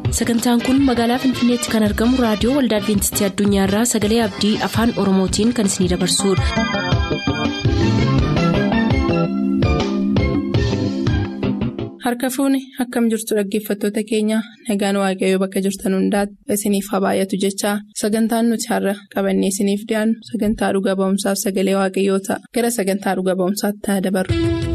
sagantaan kun magaalaa finfinneetti kan argamu raadiyoo waldaa adventistii addunyaarraa sagalee abdii afaan oromootiin kan isinidabarsudha. harka fuuni akkam jirtu dhaggeeffattoota keenya nagaan waaqayyoo bakka jirtan hundaati isiniif haa baay'atu jechaa sagantaan nuti har'a qabannee isiniif dhiyaannu sagantaa dhuga ba'umsaaf sagalee waaqayyoo ta'a gara sagantaa dhuga ba'umsaatti haa dabarru.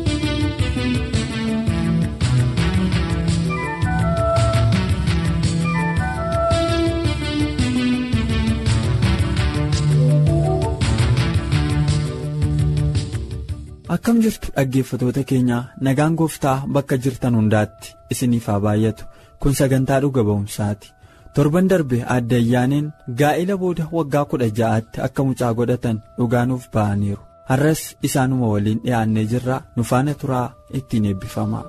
akkam jirtu dhaggeeffatoota keenya nagaan gooftaa bakka jirtan hundaatti isiniif haa baay'atu kun sagantaa dhuga ba'umsaati torban darbe adda ayyaaneen gaa'ela booda waggaa kudha ja'aatti akka mucaa godhatan dhugaanuuf ba'aniiru har'as isaanuma waliin dhiyaannee jirra nu faana turaa ittiin eebbifama.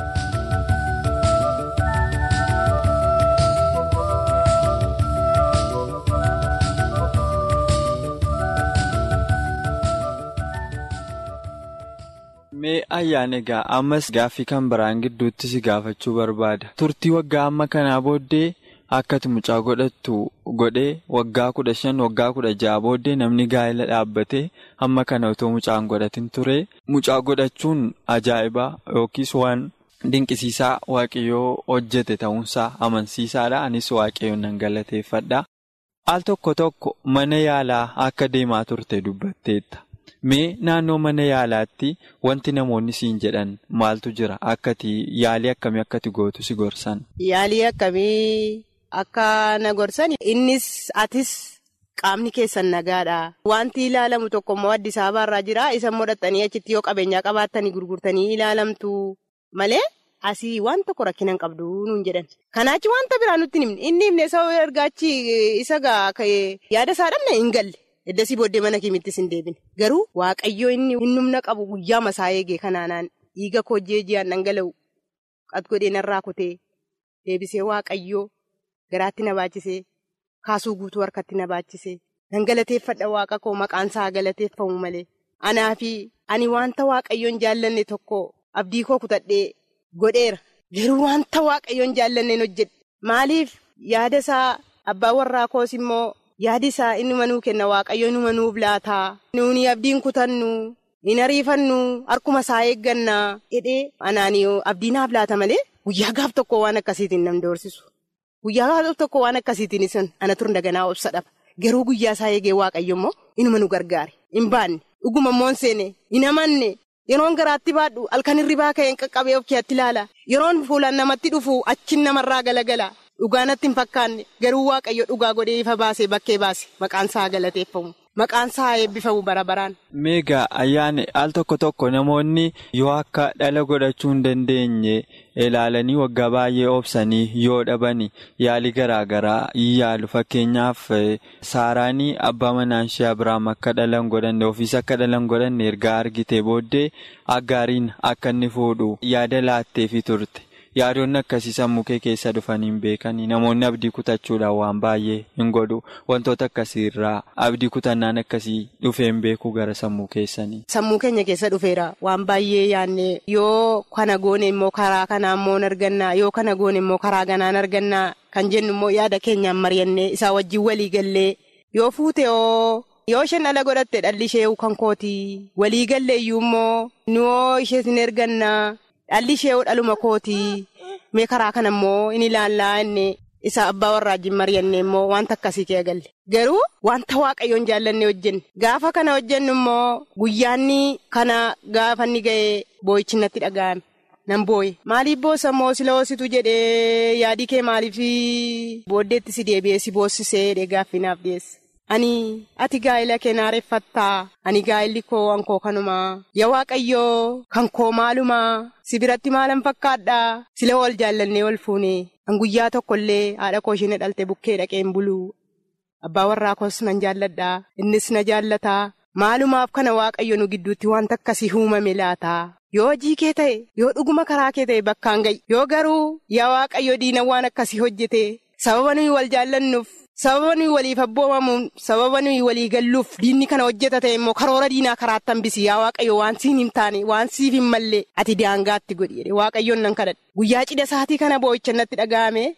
mee ayyaan egaa ammas gaaffii kan biraan gidduutti si gaafachuu barbaada turtii waggaa amma kanaa booddee akkati mucaa godhattu godhee waggaa kudha shan waggaa kudha ja'a booddee namni gaa'ela dhaabbatee amma kana otoo mucaan godhatin ture mucaa godhachuun ajaa'ibaa yookiis waan dinqisiisaa waaqayyoo hojjete ta'uunsaa amansiisaadha anis waaqayyoon nan galateeffadha al tokko tokko mana yaalaa akka deemaa turte dubbatteetta. Mee naannoo mana yaalaatti wanti namoonni siin jedhan maaltu jira akkati yaalii akkamii akkati gootu si gorsan. Yaalii akkamii akka na gorsan innis atis qaamni keessan nagaadha. Wanti ilaalamu tokko immoo Addis Ababaarraa jira isa modhattanii achitti yoo qabeenyaa qabaattanii gurgurtanii ilaalamtu malee asii waan tokko rakkina hin qabdu nuun jedhan. Kanaachi wanta biraa nutti himne inni himne isa ergaachi isa yaada isaa dhabne hin galle. Eddasii booddee mana kiimittis hin deebine. Garuu waaqayyoo inni humna qabu guyyaa masaa eegee kanaanaan dhiiga koo ji'aan dhangala'u qat godhee narraa kutee deebisee waaqayyoo garaatti na baachisee kaasuu guutuu harkatti na baachisee dhangalateeffadha waaqa koo maqaan isaa galateeffamu malee. Anaa fi ani wanta waaqayyoon jaallanne tokko abdii koo kutadhee godheera. Garuu wanta waaqayyoon jaallanneen hojjedhe. Maaliif yaada isaa abbaa warraa koos immoo. Yaadi isaa inni nuu kenna waaqayyo numa nuuf laataa nuuni abdiin kutannu hin ariifannu harkuma isaa eeggannaa jedhee anaanii abdii naaf laata malee guyyaa gaaf tokko waan akkasiitiin nam doorsisu guyyaa gaaf tokko waan akkasiitiin sun ana turan daganaa obsa dhaba garuu guyyaa isaa eegee waaqayyo immoo inuma nu gargaare hin baanne dhuguma immoo seene hin amanne yeroon garaatti baadhu halkan hirribaa ka'een qaqqabee of keetti ilaala yeroon fuulaan namatti dhufu achiin namarraa galagala. Dhugaanatti hin fakkaanne garuu waaqayyo dhugaa godhee ifa baasee bakkee baase maqaan isaa galateeffamu maqaan isaa eebbifamu bara baraan. Meegaa ayyaane al tokko tokko namoonni yoo akka dhala godhachuu hin dandeenye ilaalanii waggaa baay'ee obsanii yoo dhabani yaalii garaa garaa yaalu fakkeenyaaf saaraanii abbaa manaan ishee Abiraam akka dhala hin godhanne ofiis akka dhala hin godhanne ergaa argite booddee aggaariin akka inni fuudhu yaada laatteefi turte. Yaadonni akkasii sammuu kee keessa dhufanii hin beekanii namoonni abdii kutachuudhaan waan baay'ee hin godhu wantoota akkasii irraa abdii kutannaan akkasii dhufee hin beeku gara sammuu keessanii. Sammuu keenya keessa dhufeera waan baay'ee yaadne yoo kana goone immoo karaa kanaa immoo argannaa yoo kana goone immoo karaa ganaan argannaa kan jennu immoo yaada keenyaan mari'annee isaa wajjin walii gallee yoo fuute yoo. Yoo isheen dhala godhatte dhalli ishee kan kootii walii galle iyyuu immoo nuu ishee hin ergannaa. Dhalli ishee dhaluma kootii mee karaa kana immoo inni ilaallaa inni isa abbaa warraajjiin mari'anne immoo wanta akkasii kee galle garuu wanta waaqayyoon jaallanne hojjenne gaafa kana hojjennu immoo guyyaanni kana gaafa inni ga'ee boo'ichi natti dhaga'ame nan booye maaliif boossa immoo sila hoositu jedhee yaadii kee maaliif booddeetti si deebi'ee si boossisee jedhee gaaffinaaf dhiyeesse. Ani ati gaa'ela kee naareeffattaa ani gaa'elli koo wankoo kanumaa yaa waaqayyoo kan koo maalumaa si biratti maalan fakkaadhaa sila wal jaallannee wal fuune an guyyaa tokkollee haadha koo isheen dhalte bukkee dhaqeen buluu abbaa warraa koos nan jaalladhaa innis na jaallataa maalumaaf kana waaqayyo nu gidduutti wanta akkasii uumame laataa yoo hojii kee ta'e yoo dhuguma karaa kee ta'e bakkaan ga'i yoo garuu yaa waaqayyo diina waan akkasii hojjete sababa nuyi wal jaallannuuf. sababa nuyi waliif abboomamuun sababa nuyi walii galluuf diinni kana hojjeta ta'e immoo karoora diinaa karaatti hambisi yaa waaqayyo waan siin hin taane waan siif hin mallee ati daangaatti godhi jedhe waaqayyoon nan kadhadhe guyyaa cidha isaatii kana boo'icha natti dhaga'ame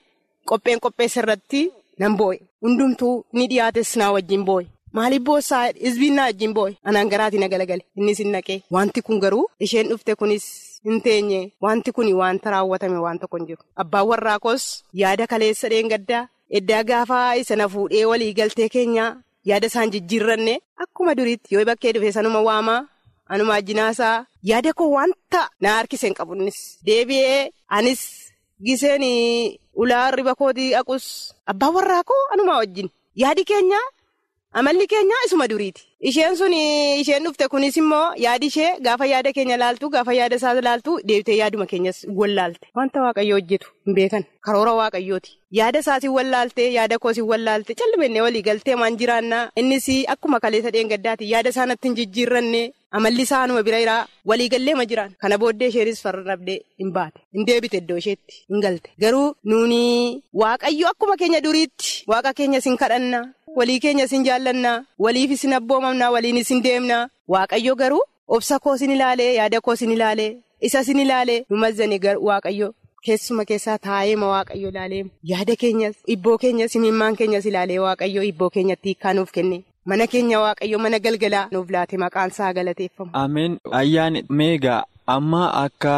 qopheen qopheessa irratti nan boo'e. Hundumtuu ni dhiyaates naa wajjin boo'e. Maaliif boossaa hizbiin naa wajjin boo'e? Anaan garaatii na galagale. Innis hin naqee. Wanti kun garuu isheen dhufte kunis hin teenye. Wanti kun wanta raawwatame waan tokko hin jiru. Abbaan warraa koos yaada kaleessa dheengaddaa. Eddaa gaafa isa na fuudhee walii galtee keenyaa yaada isaan jijjiirranne akkuma duriitti yoo bakkee dhufe sanuma waamaa. Anuma ajjinaasaa yaada koo wanta na harkise hin qabunnis deebi'ee anis giseen ulaa riba kootii aquus abbaan warraa koo anuma wajjin yaadi keenya amalli keenya isuma duriiti. Isheen sun isheen dhufte kunis immoo yaadi ishee gaafa yaada keenya laaltu gaafa yaada isaa laaltu deebitee yaaduma keenyas wallaalte. Wanta waaqayyo hojjetu hin beekan karoora waaqayyooti. Yaada isaatiin wallaalte yaada koosiin wallaalte callimannee walii galtee maan jiraannaa innis akkuma kaleessa dheengaddaati yaada isaa natti hin jijjiirranne amalli isaa anuma bira jiraa waliigallee ma jiraan kana booddee isheenis farrabdee hin baate hin deebite iddoo isheetti hin galte garuu nuuni waaqayyo akkuma keenya duriitti waaqa keenyas hin kadhannaa walii keenyas hin jaallannaa waliifis hin abboomamnaa waliinis hin deemnaa waaqayyo garuu obsa koos hin ilaalee yaada koos hin ilaalee isas hin ilaalee nu mazzanii waaqayyo. Keessuma keessaa taa'eema waaqayyo ilaalee yaada keenyas ibboo keenyas himimmaan keenyas ilaalee waaqayyo ibboo keenyatti hiikaa nuuf kenne mana keenya waaqayyo mana galgalaa nuuf laate maqaan isaa galateeffamu. Ameen ayyaani meegaa amma akka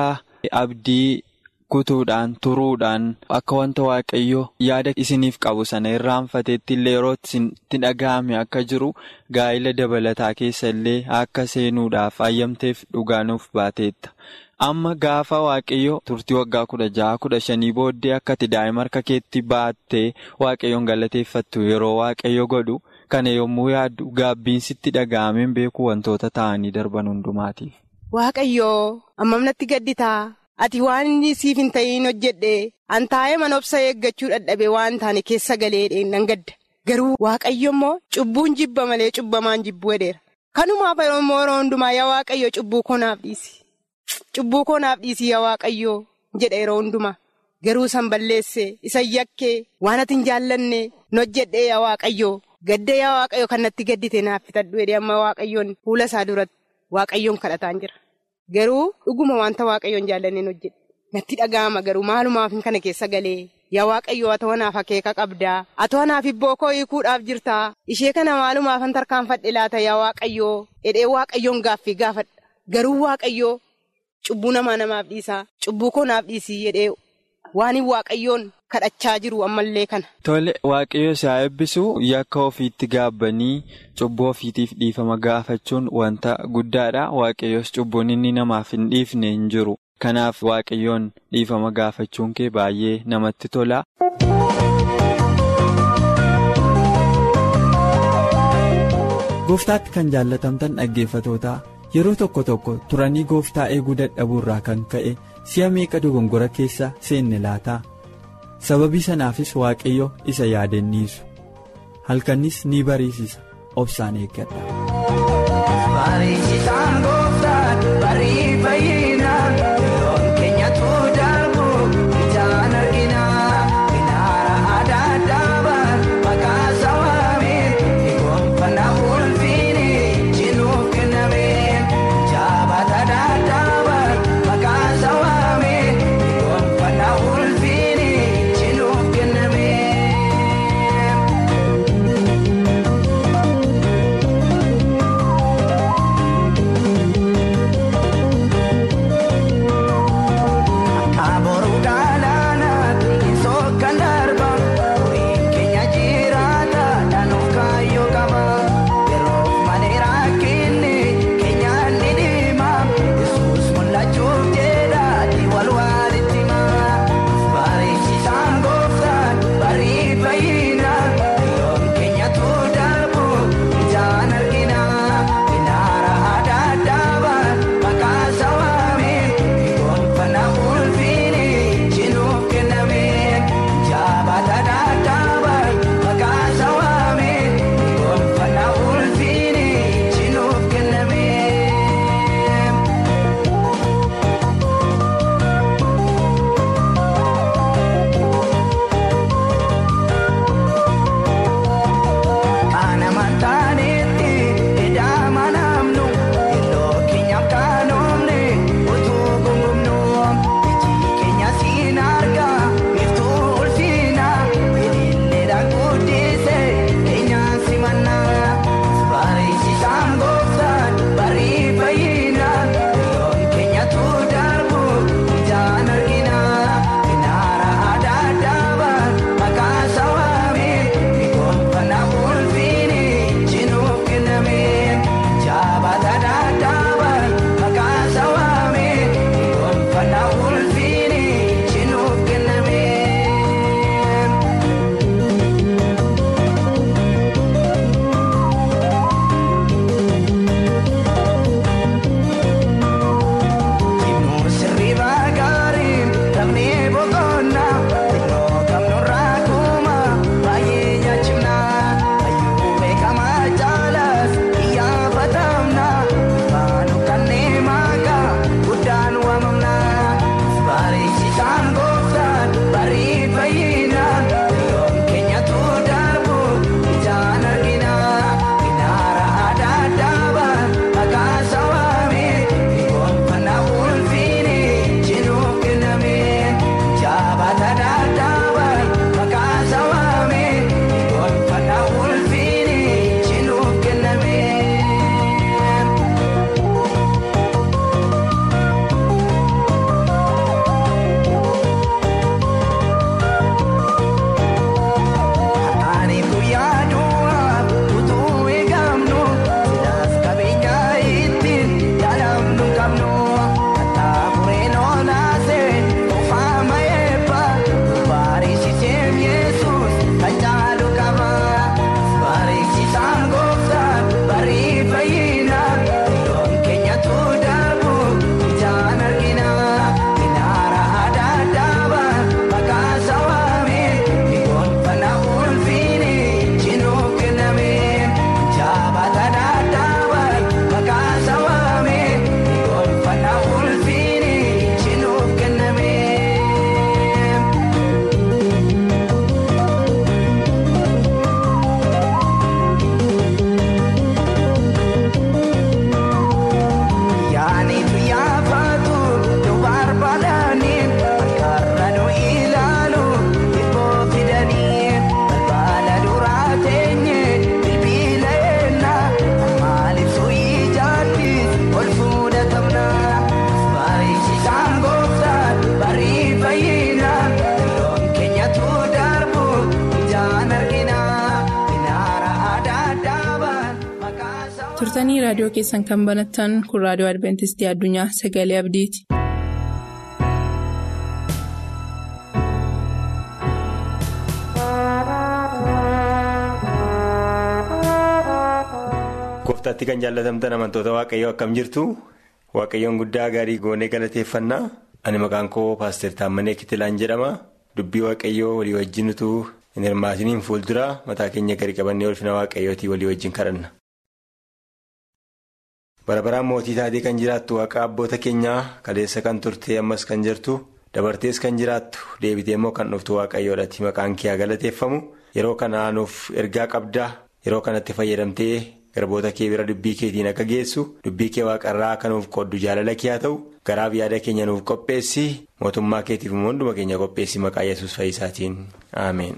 abdii kutuudhaan turuudhaan akka wanta waaqayyo yaada isiniif qabu sana irraanfateetti illee yeroo itti dhaga'ame akka jiru gaa'ila dabalataa keessa illee akka seenuudhaaf ayyamteef dhugaa nuuf baateetta. Amma gaafa waaqayyo turtii waggaa kudha jaha kudha shanii booddee akka ati daa'ima harka keetti baattee waaqayyoon galateeffattu yeroo waaqayyo godhu kana yommuu yaaddu gaabbiinsitti dhaga'ameen beeku wantoota ta'anii darban hundumaatiif. Waaqayyoo ammam natti gadditaa ati waan inni siif hin ta'iin hojjedhe an taa'ee mana obsa eeggachuu dadhabee waan taane keessa galee nan gadda garuu waaqayyo immoo cubbuun jibba malee cubbamaan jibbuu hedheera kanumaaf yeroo hundumaa yaa waaqayyo cubbuu konaaf dhiisi. Cubbuu koonaaf dhiisii yaa waaqayyoo jedha yeroo hundumaa garuu san balleesse isa yakkee waan ati hin jaallanne hojjedhee yaa waaqayyoo gadda yaa waaqayyoo kan natti gaddite naaf fitadhu jedhee amma waaqayyoon fuula isaa duratti waaqayyoon kadhataan jira garuu dhuguma wanta waaqayyoon jaallanneen hojjedhe natti dhaga'ama garuu maalumaaf kana keessa galee yaa waaqayyoo ati wanaaf akeeka qabdaa ati wanaaf ibboo koo hiikuudhaaf jirtaa ishee kana maalumaaf an tarkaanfadhe laata yaa waaqayyoo jedhee waaqayyoon gaaffii gaafadha garuu waaqayyoo. Cubbuu namaa namaaf dhiisaa cubbuu koo naaf dhiisii jedhee waan waaqayyoon kadhachaa jiru ammallee kana. Tole waaqayyo isaa eebbisu yakka ofiitti gaabbanii cubbuu ofiitiif dhiifama gaafachuun wanta guddaadha waaqayyos cubbuun inni namaaf hin dhiifne hin jiru kanaaf waaqayyoon dhiifama gaafachuun kee baay'ee namatti tola. Gooftaatti kan jaallatamtan dhaggeeffatootaa. yeroo tokko tokko turanii gooftaa eeguu dadhabuu irraa kan ka'e si'a meeqa dogongora keessa seenne laataa sababii sanaafis waaqayyo isa yaadanniisu halkannis ni bariisisa obsaan eeggadha. turtanii raadiyoo keessan kan banattan kun raadiyoo adventistii addunyaa sagalee abdiiti. gooftaatti kan jaallatamtan amantoota waaqayyoo akkam jirtu waaqayyoon guddaa gaarii goonee galateeffannaa ani maqaan koo paaster taammanee kitilaan jedhama dubbii waaqayyoo walii wajjin utuu hin hirmaatiniin fuuldura mataa keenya gadi qabannee ulfina waaqayyootii walii wajjin kadhanna. bara baraan mootii taatee kan jiraattu waaqa abboota keenyaa kaleessa kan turte ammas kan jirtu dabartees kan jiraattu deebitee immoo kan dhuftu waaqayyoodhaati maqaan kee galateeffamu yeroo kana nuuf ergaa qabdaa yeroo kanatti fayyadamtee. garboota kee bira dubbii keetiin akka geessu dubbii kee waaqarraa akka nuuf qoddu jaalala kee haa ta'u garaaf yaada keenya nuuf qopheessi mootummaa keetiif immoo hunduma keenya qopheessi maqaa yesus fayyisaatiin ameen.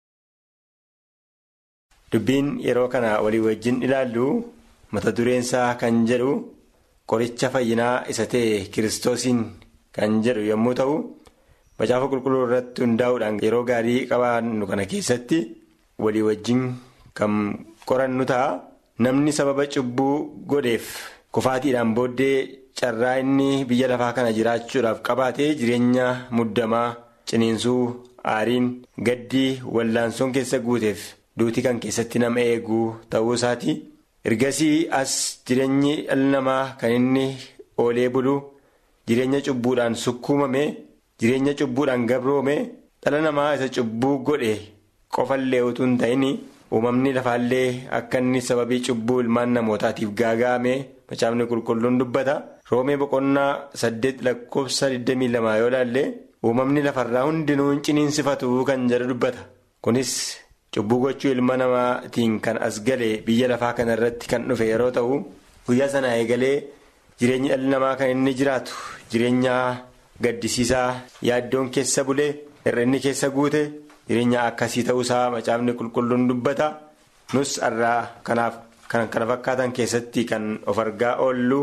dubbiin yeroo kana walii wajjin ilaallu mata dureensaa kan jedhu qoricha fayyinaa isa ta'e kiristoosiin kan jedhu yommuu ta'u macaafa qulqulluu irratti hundaa'uudhaan yeroo gaarii qabaannu kana keessatti walii wajjin kan qorannu ta'a. namni sababa cubbuu godheef kufaatiidhaan booddee carraa inni biyya lafaa kana jiraachuudhaaf qabaate jireenya muddamaa ciniinsuu aariin gaddii wallaansoon keessa guuteef duutii kan keessatti nama eeguu ta'uu isaati ergasii as jireenyi dhala namaa kan inni oolee bulu jireenya cubbuudhaan sukkuumame jireenya cubbuudhaan gabroome dhala namaa isa cubbuu godhe qofallee utuu hin ta'in. uumamni lafaallee akka inni sababii cubbuu ilmaan namootaatiif gaaga'ame macaafni qulqulluun dubbata roomee boqonnaa saddeet lakkoofsa 22 yoo ilaalle uumamni lafarraa hundinuu hin ciniinsifatu kan jedhu dubbata kunis cubbuu gochuu ilma namaatiin kan as gale biyya lafaa kana irratti kan dhufe yeroo ta'u guyyaa sana eegalee jireenyi dhalli namaa kan inni jiraatu jireenya gaddisiisaa yaaddoon keessa bulee hir'inni keessa guute. jireenya akkasii ta'uusaa macaafni qulqulluun dubbata nus irraa kanaaf kan kana fakkaatan keessatti kan of argaa oollu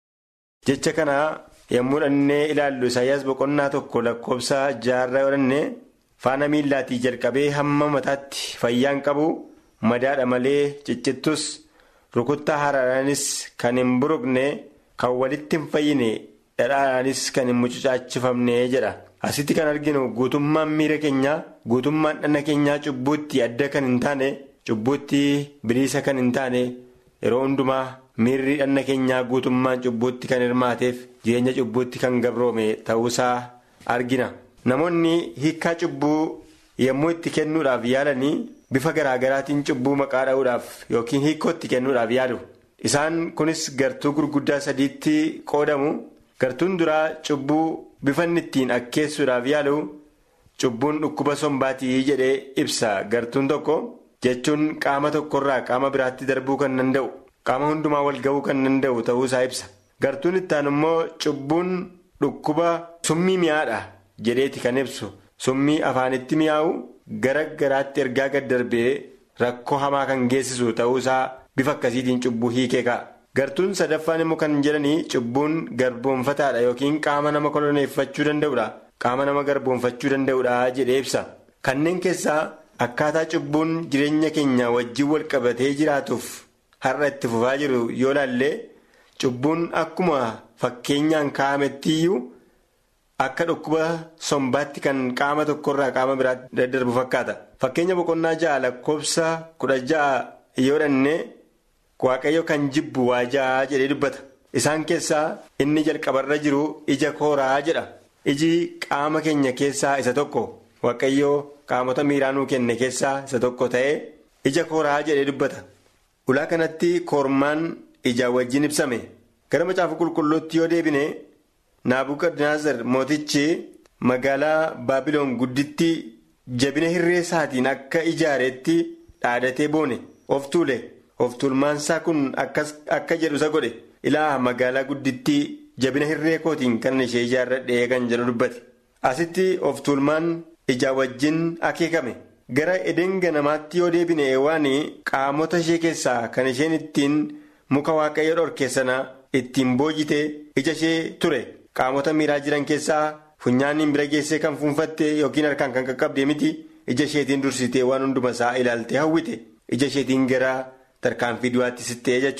jecha kana yommuu dhannee ilaallu isaayyaas boqonnaa tokko lakkoofsa jaarraa yoo faana miillaatii jalqabee hamma mataatti fayyaan qabu madaadha malee ciccittus rukuttaa haaraadhaanis kan hin buruqne kan walitti hin fayyine dhadhaadhaanis kan hin mucucaachifamne jedha. asitti kan arginu guutummaan miira keenyaa guutummaan dhanna keenyaa cubbuutti adda kan hin taane cubbuutti biliisa kan hin taane yeroo hundumaa miirri dhanna keenyaa guutummaan cubbuutti kan hirmaateef jireenya cubbuutti kan gabroome ta'uusaa argina namoonni hiikaa cubbuu yommuu itti kennuudhaaf yaalanii bifa garaagaraatiin cubbuu maqaa dha'uudhaaf yookiin hiikootti kennuudhaaf yaalu isaan kunis gartuu gurguddaa sadiitti qoodamu gartuun duraa cubbuu. bifanni ittiin akkeessuudhaaf yaalu cubbuun dhukkuba sombaatii jedhee ibsa gartuun tokko jechuun qaama tokkorraa qaama biraatti darbuu kan danda'u qaama hundumaa wal ga'uu kan danda'u ta'uusaa ibsa gartuun ittaan immoo cubbuun dhukkuba summii mi'aadha jedheeti kan ibsu summii afaanitti mi'aawu gara garaatti ergaa gad darbee rakkoo hamaa kan geessisu ta'uusaa bifa akkasiitiin cubbuu hiikee ka'a. gartuun sadaffaan immoo kan jedhanii cubbuun garboonfataadha yookiin qaama nama koloneeffachuu danda'udha qaama nama garboonfachuu danda'udha jedhee ibsa kanneen keessaa akkaataa cubbuun jireenya keenya wajjin wal qabatee jiraatuuf har'a itti fufaa jiru yoo ilaalle cubbuun akkuma fakkeenyaan kaa'amettiyyuu akka dhukkuba sombaatti kan qaama tokkorraa qaama biraatti daddarbu fakkaata fakkeenya boqonnaa ja'a lakkoofsa kudha ja'a yoo dhanne. waaqayyo kan jibbu waa ja'a jedhee dubbata isaan keessaa inni jalqabarra jiru ija kooraa jedha iji qaama keenya keessaa isa tokko waaqayyo qaamota miiraanuu kenne keessaa isa tokko ta'ee ija kooraa jedhee dubbata ulaa kanatti koormaan ijaa wajjin ibsame gara macaafa qulqulluutti yoo deebine naabukadnezar mootichi magaalaa baabiloon gudditti jabina hirree isaatiin akka ijaareetti dhaadatee boone of tuule. of tuulmaansaa kun akka jedhu isa godhe ilaa magaalaa guddittii jabina hirree kootiin kan ishee ijaarradhee kan jedhu dubbate asitti of tuulmaan ijaa wajjin akeekame gara edeen ganamaatti yoo deebine waan qaamota ishee keessaa kan isheen ittiin muka waaqayyo dhorke sana ittiin boojite ija ishee ture qaamota miiraa jiran keessaa funyaaniin bira geessee kan fuunfatte yookiin harkaan kan qaqqabde miti ija isheetiin dursitee waan hunduma isaa ilaaltee hawwite ija isheetiin gara. tarkaanfii du'aatti sittee jechuudha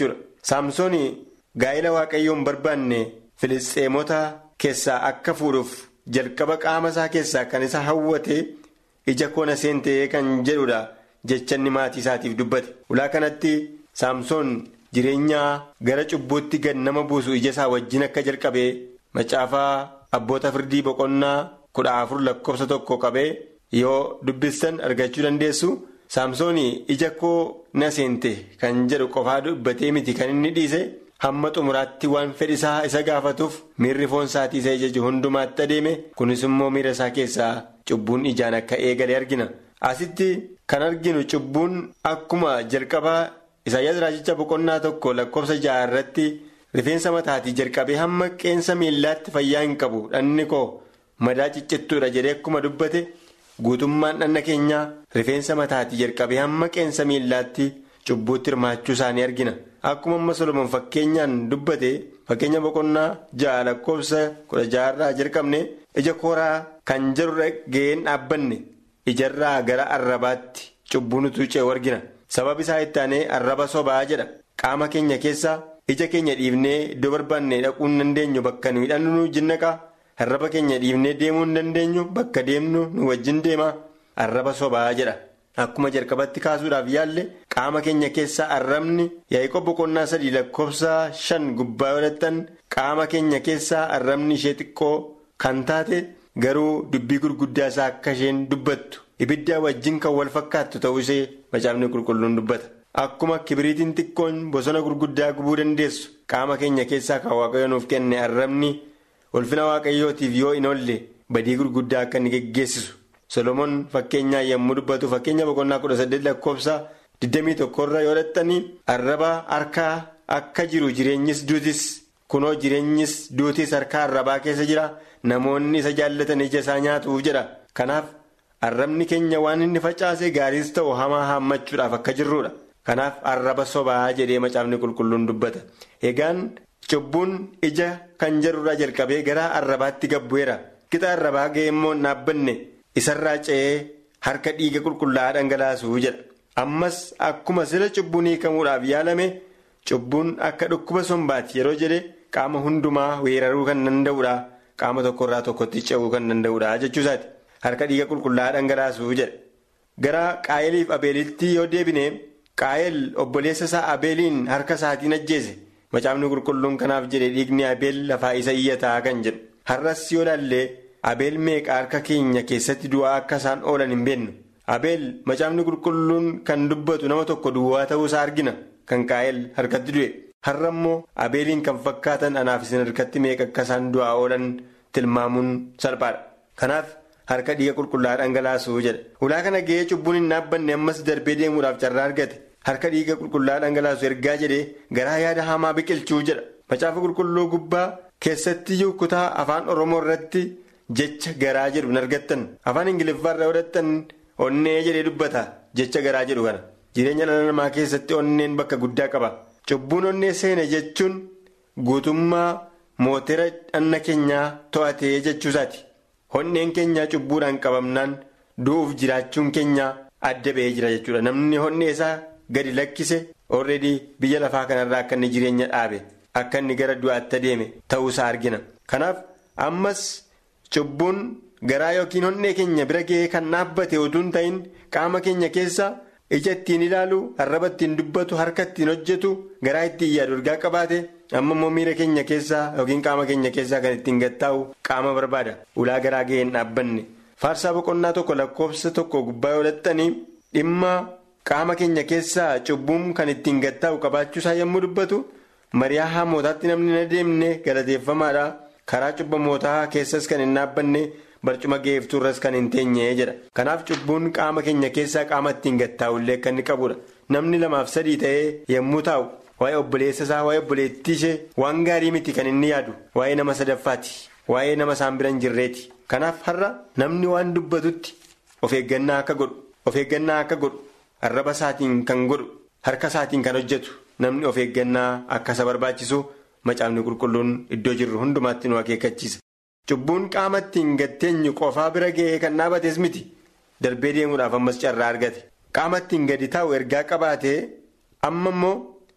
saamsoon gaa'ela waaqayyoon barbaanne filisxeemota keessaa akka fuudhuuf jalqaba qaama isaa keessaa kan isa hawwate ija koona seentee kan jedhudha jechanni maatii isaatiif dubbate ulaa kanatti saamsoon jireenyaa gara cubbuutti gad nama buusu ija isaa wajjin akka jalqabee macaafaa abboota firdii boqonnaa kudha afur lakkoofsa tokko qabee yoo dubbistan argachuu dandeessu saamsoon ija koo na seente kan jedhu qofaa dubbatee miti kan inni dhiise hamma xumuraatti waan fedhisaa isa gaafatuuf miirri foon isaatii isa ija hundumaatti adeeme kunis immoo miira isaa keessaa cubbuun ijaan akka eegale argina asitti kan arginu cubbuun akkuma jalqabaa isaayyaas raajicha boqonnaa tokko lakkoofsa ja'a irratti rifeensa mataatii jalqabee hamma qeensa miillaatti fayyaa hin qabu dhanni koo madaa ciccittuudha jedhee akkuma dubbate guutummaan dhanna keenyaa rifeensa mataatii jalqabee hamma qeensa miillaatti cubbuutti hirmaachuu isaanii argina akkuma amma solomoon fakkeenyaan dubbate fakkeenya boqonnaa ja'a lakkoofsa kudha ja'arraa jalqabne ija kooraa kan jedhurra ga'een dhaabbanne ijarraa gara arrabaatti cubbuun utuu ce'u argina sababa isaa itti aanee arraba sobaa jedha qaama keenya keessaa ija keenya dhiifnee iddoo barbaanne dhaquu hin dandeenyu bakka nu hidhannu nu jinnaqaa arraba keenya dhiifnee deemuu hin dandeenyu bakka deemnu nu wajjin deema arraba sobaa jedha. Akkuma jalqabatti kaasuudhaaf yaalle qaama keenya keessaa arrabni yaa'ii boqonnaa sadii lakkoofsa shan gubbaa godhatan qaama keenya keessaa arrabni ishee xiqqoo kan taate garuu dubbii gurguddaa isaa akka isheen dubbattu ibiddaa wajjin kan wal fakkaattu ta'uu ishee macaafni qulqulluun dubbata. Akkuma kibiriitiin xiqqoon bosona gurguddaa gubuu dandeessu qaama keenya keessaa kan waaqayyo nuuf kenne arrabni ulfina waaqayyootiif yoo hin oolle badii gurguddaa akka inni geggeessisu. Solomoon fakkeenyaa yommuu dubbatu fakkeenya boqonnaa kudha saddeet lakkoofsa 21 irra yoo dhattanii arraba harkaa akka jiru jireenyis duutis kunoo jireenyis duutis harka arrabaa keessa jira namoonni isa jaallatan ija isaa nyaatuuf jedha kanaaf arrabni keenya waan inni facaase gaariis ta'u hamaa haammachuudhaaf akka jirrudha kanaaf arraba sobaa jedhee macaafni qulqulluun dubbata egaan cubbuun ija kan jedhurraa jalqabee gara arrabaatti gabbu'eera qixa arrabaa ga'e immoo dhaabbanne. isarraa ce'ee harka dhiiga qulqullaa'aa dhangalaasuu jedha ammas akkuma sila cubbuun hiikamuudhaaf yaalame cubbuun akka dhukkuba sombaati yeroo jedhe qaama hundumaa weeraruu kan danda'udha qaama tokkorraa tokkotti ce'uu kan danda'udha jechuusaati harka dhiiga qulqullaa'aa dhangalaasuu jedha gara qaayeliif abeelitti yoo deebine qaayel obboleessa isaa abeeliin harka isaatiin ajjeese macaafni qulqulluun kanaaf jedhe dhiigni abeel lafaa isa iyyataa kan jedhu har'as yoo laallee. Abeel meeqa harka keenya keessatti du'aa akka isaan oolan hin beeknu. Abeel macaafni qulqulluun kan dubbatu nama tokko duwwaa ta'uu isaa argina kan qaa'el harkatti du'e. Har'a immoo abeeliin kan fakkaatan anaaf isin harkatti meeqa akka isaan du'aa oolan tilmaamuun salphaadha. Kanaaf harka dhiiga qulqullaa'aa dhangalaasuu jedha. Ulaa kana ga'ee cubbuun hin dhaabbanne ammas darbee deemuudhaaf carraa argate. Harka dhiiga qulqullaa'aa dhangalaasu ergaa jedhee garaa yaada hamaa biqilchuu jedha. Macaafa qulqulluu gubbaa keessattiyyuu kutaa afaan Oromoo irratti. Jecha garaa jedhu hin argattan afaan ingiliffaarra godhattan onnee jedhee dubbata jecha garaa jedhu kana jireenya dhala namaa keessatti onneen bakka guddaa qaba cubbuun onnee seene jechuun guutummaa mootera dhanna keenyaa to'atee jechuusaati onneen keenyaa cubbuudhaan qabamnaan du'uuf jiraachuun keenyaa adda ba'ee jira jechuudha namni onnee isaa gadi lakkise orreedii biyya lafaa kanarraa akka inni jireenya dhaabe akka inni gara du'aatti adeeme ta'uusaa argina kanaaf ammas. Cubbuun garaa yookiin onnee keenya bira ga'ee kan dhaabbate utuu hin ta'in qaama keenya keessa ija ittiin ilaalu arraba ittiin dubbatu harka ittiin hojjetu garaa ittiin yaadu ergaa qabaate amma immoo miira keenya keessaa yookiin qaama keenya keessaa kan ittiin gattaa'u qaama barbaada ulaa garaa ga'ee hin dhaabbanne faarsaa boqonnaa tokko lakkoofsa tokko gubbaa yoo dhattanii dhimma qaama keenya keessaa cubbuun kan ittiin gattaa'u qabaachuusaa yommuu dubbatu mari'aa hamootaatti namni hin adeemne galateeffamaadha. karaa cubbamootaa keessas kan hin dhaabbanne barcuma geeftuurras kan hin teenye jedha kanaaf cubbuun qaama keenya keessaa qaama ittiin gattaa'ullee kan inni qabudha namni lamaaf sadii ta'ee yommuu taa'u waa'ee obboleessa isaa waa'ee obboleettii ishee waan gaarii miti kan inni yaadu waa'ee nama sadaffaati waa'ee nama isaan bira hin jirreeti kanaaf har'a namni waan dubbatutti of eeggannaa akka godhu of eeggannaa akka godhu arraba isaatiin kan godhu harka isaatiin kan hojjetu namni of eeggannaa akka isa barbaachisu. Macaafni qulqulluun iddoo jirru hundumaatti nu akeekkachiisa. Cubbuun qaama ittiin gatteenyu qofaa bira ga'ee kan dhaabates miti. Darbee deemuudhaaf ammas carraa argate. Qaama ittiin gadi taa'u ergaa qabaatee amma immoo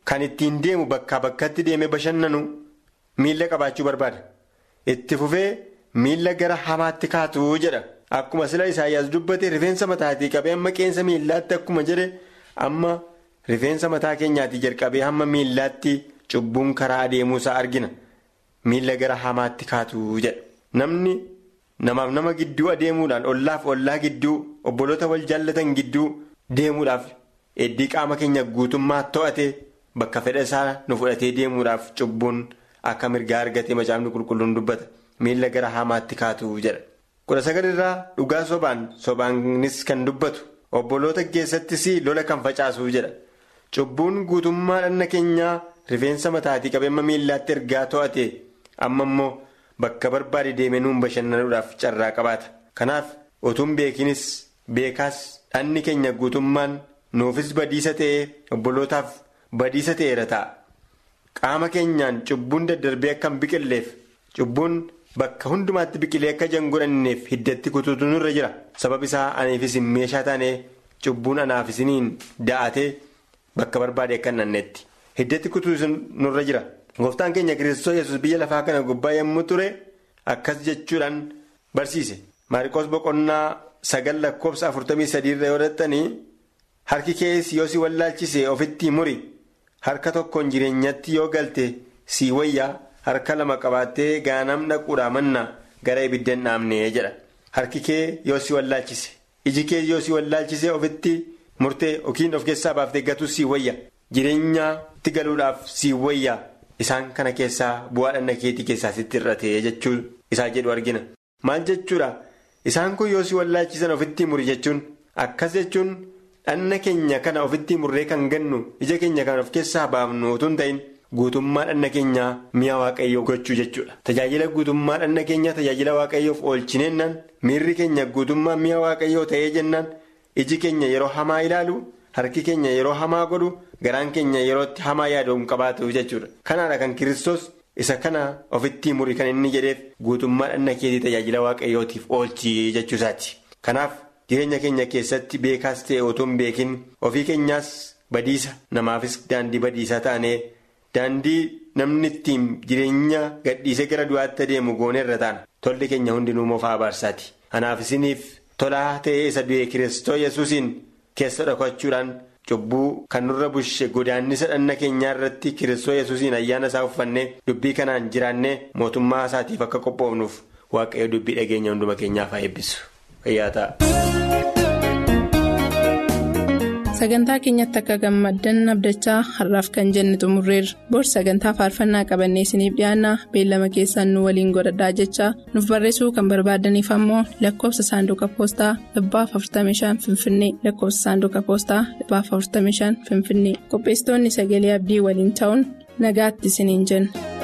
kan ittiin deemu bakkaa bakkatti deemee bashannanu miila qabaachuu barbaada. Itti fufee miila gara hamaatti kaatu jedha. Akkuma sila Isaayyaas dubbate rifeensa mataatii qabee hamma qeensa miillaatti akkuma jedhe amma rifeensa mataa keenyaatii jalqabee hamma miillaatti cubbuun karaa adeemuusaa argina. Miila gara hamaatti kaatu jedha. Namni namaaf nama gidduu adeemuudhaan ollaaf ollaa gidduu obboloota wal jaallatan gidduu deemuudhaaf heddii qaama keenya guutummaa to'ate bakka fedha isaa nu fudhatee deemuudhaaf cubbuun akka mirgaa argatee macaafni qulqulluun dubbata. Miila gara hamaatti kaatu jedha. kudha sagalirraa dhugaa sobaan sobaanis kan dubbatu obboloota keessattis lola kan facaasu jedha cubbuun guutummaa dhanna keenyaa rifeensa mataatii qabeemma miillaatti ergaa to'ate amma immoo bakka barbaade deemee nuun bashannanuudhaaf carraa qabaata kanaaf otuun beekinis beekaas dhanni keenya guutummaan nuufis badiisa ta'ee obbolootaaf badiisa ta'eera ta'a qaama keenyaan cubbuun daddarbee akka hin biqilleef cubbuun. Bakka hundumaatti biqilee akka jangodhanneef hiddatti kutuutu nurra jira. Sabab isaa aniifis meeshaa taanee cubbuun anaafisiniin da'atee bakka barbaade akka hin dhannetti. Hiddatti kutuutu nurra jira. Gooftaan keenya Kiristoos yesus biyya lafaa kana gubbaa yommuu ture akkas jechuudhaan barsiise. Maariqoos boqonnaa sagal lakkoofsa afurtamii sadiirra yoo dhattanii harki kees yoo si wallaalchise ofitti muri harka tokkoon jireenyatti yoo galte si wayyaa. harka lama qabaattee gaanam dhaquudhaa manna gara ibidda hin dhaamne jedha harki kee yoo si wallaalchise iji kee yoo si wallaalchise ofitti murtee yookiin of keessaa baaftee gatuu si wayya jireenyaatti galuudhaaf si wayya isaan kana keessaa bu'aa dhanna keetii keessaa sitti irratee jechuu isaa jedhu argina maal jechuudha isaan kun yoo si wallaalchisan ofitti muri jechuun akkas jechuun dhanna keenya kana ofitti murree kan gannu ija keenya kan of keessaa baafnu utuu hin ta'in. Guutummaa dhanna keenyaa mi'a waaqayyoo gochuu jechuudha. Tajaajila guutummaa dhanna keenyaa tajaajila waaqayyoof oolchineennaan miirri keenya guutummaa mi'a waaqayyoo ta'ee jennaan iji keenya yeroo hamaa ilaalu harki keenya yeroo hamaa godhu garaan keenya yerootti hamaa yaadu hin qabaatu jechuudha. Kanaadha kan Kiristoos isa kana ofitti muri kan inni jedheef guutummaa dhanna keetii tajaajila waaqayyootiif oolchi jechuusaati. Kanaaf jireenya keenya keessatti beekaas ta'e otoo hin beekin ofii keenyaas badiisa namaafis daandii badiisaa taanee. Daandii namni ittiin jireenya gadhiisee gara du'aatti adeemu gooneerra taana tolli keenya hundinuu moofaa abaarsaati. Kanaaf isiniif tolaa ta'ee isa du'e Kiristoos yesuusiin keessa dhokachuudhaan cubbuu kan nurra bushe godaannisa dhanna keenyaa irratti Kiristoos yesuusiin ayyaana isaa uffannee dubbii kanaan jiraannee mootummaa isaatiif akka qophoofnuuf waaqayyo dubbii dhageenya hunduma keenyaaf haa eebbisu. Fayyaa ta'a. sagantaa keenyatti akka gammaddan abdachaa har'aaf kan jenne xumurreerra boorsii sagantaa faarfannaa qabannee isiniif dhiyaanna beellama keessaan nu waliin godhadhaa jechaa nuuf barreessuu kan barbaadaniif ammoo lakkoofsa saanduqa poostaa dhibbaaf 45 finfinnee lakkoofsa saanduqa poostaa dhibbaaf 45 finfinnee qopheessitoonni sagalee abdii waliin ta'uun nagaatti isiniin jenna.